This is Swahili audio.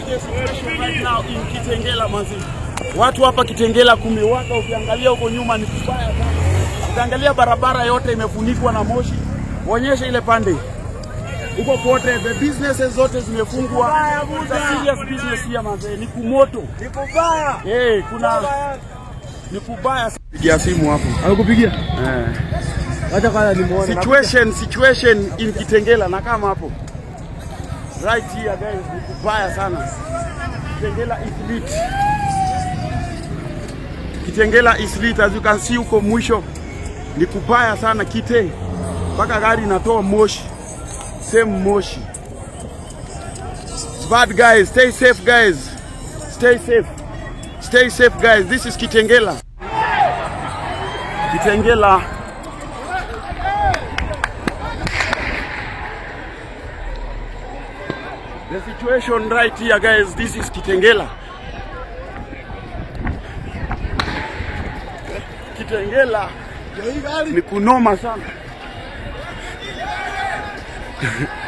the situation right now in Kitengela manzi. Watu hapa Kitengela kumewaka, ukiangalia huko nyuma ni kubaya sana. Ukiangalia barabara yote imefunikwa na moshi. Onyesha ile pande huko kote, the businesses zote zimefungwa. It's a serious business here manze, ni kumoto. Ni kubaya. Eh, kuna ni kubaya. sana. Pigia simu hapo. Amekupigia? Eh. Acha kwanza nimuone. situation situation in Kitengela na kama hapo right here guys, ni kubaya sana. Kitengela is lit. Kitengela is lit as you can see huko mwisho ni kubaya sana kite, mpaka gari inatoa moshi, same moshi. It's bad guys, stay safe guys, stay safe, stay safe guys. This is Kitengela. Kitengela. The situation right here guys, this is Kitengela. Kitengela ni kunoma sana.